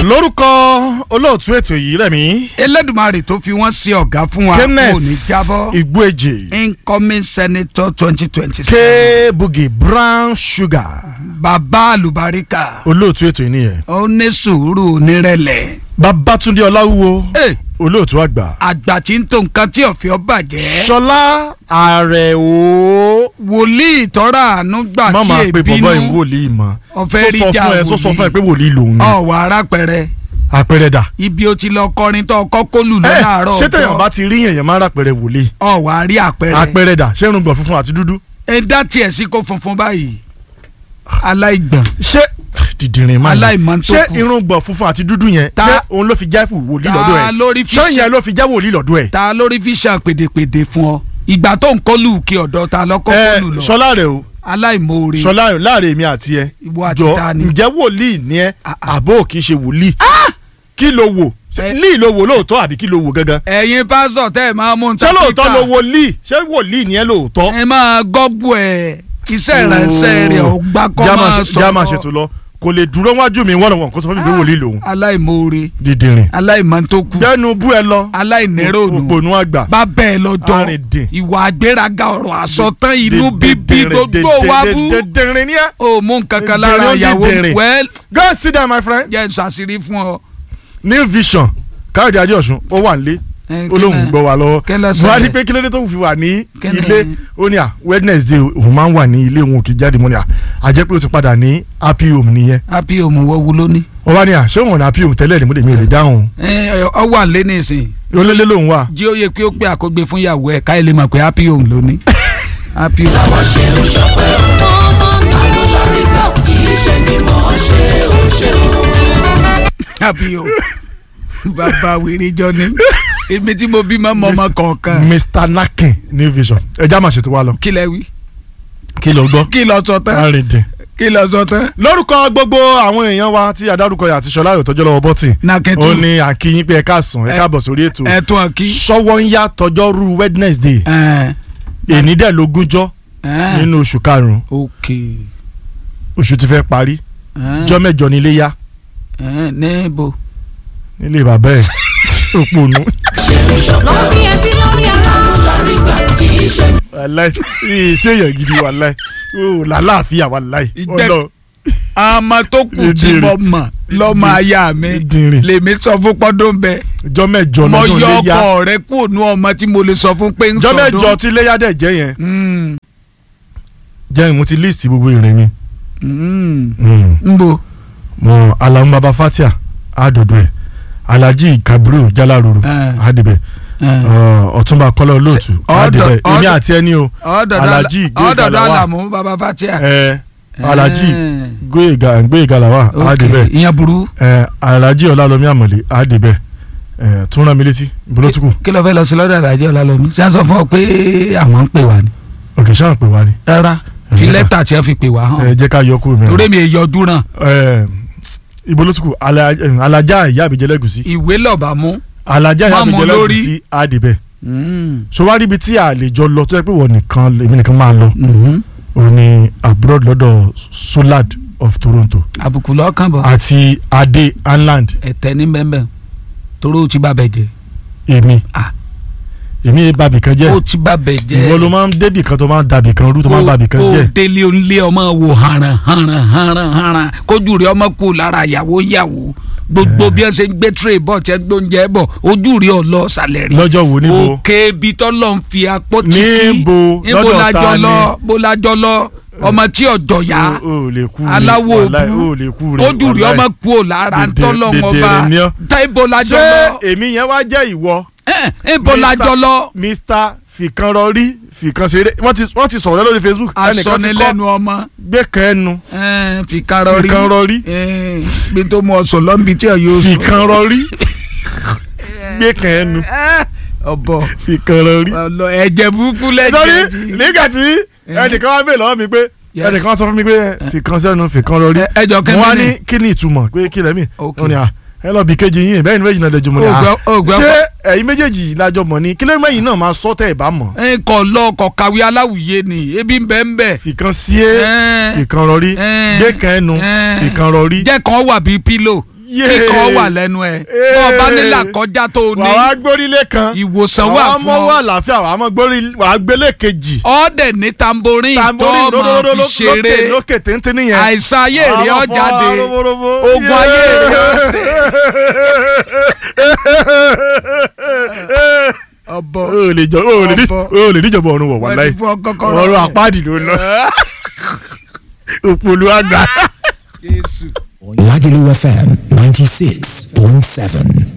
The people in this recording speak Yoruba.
lórúkọ olóòtú ètò yìí rẹ̀mí Elédùmarè tó fi wọ́n sí ọ̀gá fún wa kò ní kenneth jábọ́ igbueje incoming senator twenty twenty k seven bugi brown sugar bàbá àlùbáríkà olóòtú ètò yìí nìyẹn ó ní sùúrù onírẹ̀lẹ̀ babatunde ọláwúwo Eh, olóòtú àgbà àgbà tí ń tó nǹkan tí ọ̀fẹ́ ọ bàjẹ́ ṣọlá àrẹ̀wò wòlíì tọ́ra àánú gbà má tí máa pe bọ́bọ́ èbínú ìwòlíì mọ́ ọ̀fẹ́ rí sọ jà fún ẹ sọ sọ fún ẹ pé wòlíì wòlíì lòun ni ọ̀wà arápẹ̀rẹ̀ àpẹẹrẹ dà ibi ó ti lọ kọrin tó ọkọ kólù lọ ẹ láàárọ̀ ṣé tẹ̀yàn bá ti rí èèyàn máa ràpẹrẹ wòlíì ọ̀wà rí àpẹẹrẹ àpẹẹrẹ dà ṣé irùngbọ̀n funfun àti dúdú ẹ dá tiẹ̀ sí kó funfun báyìí aláìgbọ̀n ṣé dìdìrín máa Aláìmọ̀ tó ṣé kù. irùngbọ̀n funfun àti dúdú yẹn Ta- ṣé òun ló fi jẹ́ fún wòlíì Ta lọ́dọ̀ ẹ̀ lórí fi ṣé ṣe- yẹn ló fi jẹ́ wòlíì lọ́dọ̀ ẹ̀. ta lórí fi ṣàn pèdèpèdè fún ọ ìgbà tó ń kọlù kí ọ̀dọ̀ ta lọ́kọ́ ẹ kọlù lọ ṣọlá rẹ o aláìmoore ṣọlá rẹ láàrin èmi àti ẹ Ìwọ àti jọ ta ni? ǹjẹ́ wòlíì ni ẹ Ah, ah. àbó kì í ṣe wòlíì kí ló wò Ṣé Ẹ- líì ló wò lóòótọ́ àbí kí ló wò gangan ẹ̀yin pásítọ̀ tẹ́ ẹ̀ máa mú un ṣé lóòótọ́ ló wo líì ṣé wòlíì ni ẹ lóòótọ́. ẹ máa gọ́gbù ẹ̀ iṣẹ́ ìránṣẹ́ rẹ̀ ò gbà kọ́ Já máa máa ṣe- já máa sọ̀rọ̀ ṣètò lọ kò lè dúró wájú mi wọ́n lọ́wọ́ kó sọ fún mi pé wòlíì lòun. aláìmoore dídìrín aláìmọ̀ntókù jẹ́nu bú ẹ lọ aláìníròònù òpònú àgbà bá bẹ́ẹ̀ lọ́jọ́ Arìndìn. ìwà àgbéraga ọ̀rọ̀ àsọtán inú bíbí Dídìrín, gbogbo wa bú dídìrín ni ẹ. ó mú nǹkan kan lára Dídìrín, ìyàwó dídìrín. wẹ́ẹ́ go and sit down my friend. jẹ́ ń ṣàṣírí fún ọ. new vision káyọ̀dé adéọ̀sùn ó wà nílé Eh, olóhùn kílẹ̀- gbọ́ wa lọ́wọ́ kílẹ̀ wọ́n á ní ṣẹlẹ̀? pé kí ló dé tó fi wà ní Kílẹ̀- ilé ó ní à wednesday òun máa ń wà ní ilé òun kì í jáde mọ́ ni à àjẹ́ pé ó ti padà ní happy home nìyẹn happy home wọ wu lóní. wọ́n wá ní à ṣé òun ní happy home tẹ́lẹ̀ ni mo lè mi ò lè dáhùn ọ wà lé nísìn olólè lòun wà jí ó yẹ kí ó pé àkógbé fún ìyàwó ẹ káyọ̀ lè mọ̀ pé happy home lóní. happy home. happy home. bàbá wèrè jọ ni èmi tí mo bí mọ́ mọ́ ọmọ kọ̀ọ̀kan mr nakin new vision ẹja máa ṣètò wa lọ kí lẹ wí kí ló gbọ́ kí lọ sọ tán arìndìn. kí lọ sọ tán. lórúkọ gbogbo àwọn èèyàn wa tí adárúkọ yà àti ṣọlá ìrọ̀tọ́jọ́ lọ́wọ́ bọ́tì nàkẹ́tù ó ní àkíyín pé ẹ káàsán ẹ káàbọ̀ sórí ètò ẹ̀tún ọ̀kí. ṣọwọ́ ń yá tọjọ́rú wednesday èní dẹ̀ lógúnjọ́ nínú oṣù karùn-ún ok. oṣù ti fẹ́ parí jọ́ mẹ́jọ nílé yá níbo. nílé bàbá ẹ̀ òpònú. lórí ẹbí lórí ara. wàláì iṣẹ́ èèyàn gidi wàláì o làlàáfíà wàláì Ìgbẹ́- ọlọ àmọ́ tó kù tí Ìdìrín. mo mọ̀ lọ́mọ aya mi Ìdìrín. lèmi sọ fún pọ́dún bẹ́ẹ̀ jọ́ mẹ́jọ mo lọ́dún yọ léyà ọkọ rẹ kúrò ní ọmọ tí mo lè sọ fún pé ń jọ́ sọdún. mẹ́jọ tí léyà dẹ̀ jẹ́ yẹn Mm, jẹ́ mo ti list gbogbo ìrìn mi. mm. ń bo mo alamu baba fatia adodo ẹ alhaji kabiru jalaruru Eh. adibẹ ọ̀túnba kọlá olóòtú ọ̀dọ̀- adibẹ èmi ọ̀dọ̀- àti ẹni o ọ̀dọ̀dọ̀ Alhaji ọ̀dọ̀dọ̀ Gbóyèga àlàmú baba fatia. ẹ alhaji Eh. gbóyèga gbóyèga làwà ok adibẹ ìyẹn burú ẹ alhaji ọlálọmí àmọlé adibẹ ẹ tún rán mi létí ìbólótùkù kí ló fẹ́ lọ sí lọ́dọ̀ àdájọ́ ọ̀làlọ́mí ṣé à ń sọ fún ọ pé àwọn ń pè wá ni. òkè sáà pè wá ni rárá fi Eh. lẹ́tà tí wọ́n fi pè wá ẹ hàn jẹ́ ká yọ kúrò mẹ́rin torí mi èyí ọdún náà ẹ ìbólótùkù alaja ìyá àbíjẹlẹgùsí ìwé lọ́ba mú. alaja ìyá Má mú àbíjẹlẹgùsí adibẹ Mm. so wá ríbi tí a lè jọ lọ tó yẹ pé wọ́n nìkan èmi nìkan máa lọ Mhm. ó ní abroad lọ́dọ̀ solad of toronto àbùkù lọ́kàn bọ̀ àti adé anland ẹ̀tẹ́ ní bẹ́ẹ̀ torí ó ti bá bẹ̀ jẹ́ èmi Ah. èmi yẹn bàbí kan ó jẹ́ ti bá bẹ̀ jẹ́ ìwọ ló máa ń débì kan tó máa ń dàbì kan rú tó máa ń bàbì kan kó jẹ́ délé onílé ọmọ wò haran haran haran haran kójú rẹ ọmọ kú lára yàwó yàwó gbogbo bí wọn ṣe ń gbé tray bọ̀ tí wọn gbóúnjẹ bọ̀ ojú rẹ ọlọ sàlẹ̀ rí lọ́jọ́ wo níbo òkè ibi tọ́lọ̀ ń fi apó tì kí Níbo? níbo Lọ́dọ̀ lájọ ta ni? lọ bó lájọ lọ ọmọ tí ọjọ́ yá o ò lè kú re aláwọ̀ wàláì, òbú o ò lè kú re kójú rẹ wàláì. ọmọ kú ò lára ń Dèdè- tọ́lọ̀ wọn dèdèrè bá ni ọ́. táìbò lájọ ṣé lọ èmi yẹn wá jẹ́ ìwọ ẹ ibo Mr. lájọ lọ mr fìkan rọrí fìkan ṣeré wọ́n ti wọ́n ti sọ̀rọ̀ lórí facebook ẹnìkan ti asọnilẹ́nu kọ́ ọmọ gbé kan ẹnu ẹ, fìkan rọrí fìkan rọrí bí tó mú ọsàn lọ́nbi tí ò yóò sùn. fìkan rọrí gbé kan ẹnu ọbọ fìkan rọrí. ọlọ ẹ̀jẹ̀ burúkú sọ́rí lẹ́jẹ̀ jí. nígbà tí ẹnìkan wá bèèrè lọ́wọ́ mi pé Yes. ẹnìkan sọ fún mi pé fìkan sẹ́nu fìkan rọrí Ẹ- ẹjọ mo wá kẹ́mi ní ni kí ni ìtumọ̀ pé kí lẹ́mí Ok. ó ní à ẹ lọ bí kejì yín bẹ́ẹ̀ ni méjì náà lẹ́jọ́ mọ́ ni à Ògbẹ́- ògbẹ́- ṣé ẹ̀yin méjèèjì lájọ mọ̀ ni kí lẹ́yìn mẹ́yìn náà máa sọ tẹ́ ẹ̀ bá mọ̀ ẹ kọ lọ kọ kàwé aláwùyé ni ebi ń bẹ ń bẹ. fìkan sí é Ẹ. fìkan rọrí Ẹ. gbé kan ẹnu Ẹ. fìkan rọrí jẹ́ kan wà bíi pílò Yéé. kíkọ́ wà lẹ́nu ẹ̀ bọ́ ọ bá nílà kọjá tó o ní wàá wá gbórílé kan ìwòsàn wà wàá fún mọ́ wà ọ láfíà wàá mọ́ gbórí wàá gbélé kejì ọ̀ọ́dẹ̀ ní tamborin tó tamborí máa lódòdó fi ṣeré lókè lókè téńté nìyẹn àìsàn ayé èrè Àwọn ọ̀jáde fọ́ roborobo. ogun ayé èrè ọ̀sẹ̀ ọ̀bọ o lè jọ o lè ní Ọ̀bọ. o lè níjọba ọ̀run wọ̀ wọ́n wàláì ti fún ọ kọ́kọ́rọ́ ọ̀rọ̀ rẹ̀. àpáàdì ló ń lọ òpòlù àgbà. Jésù. Lagelu FM 96.7.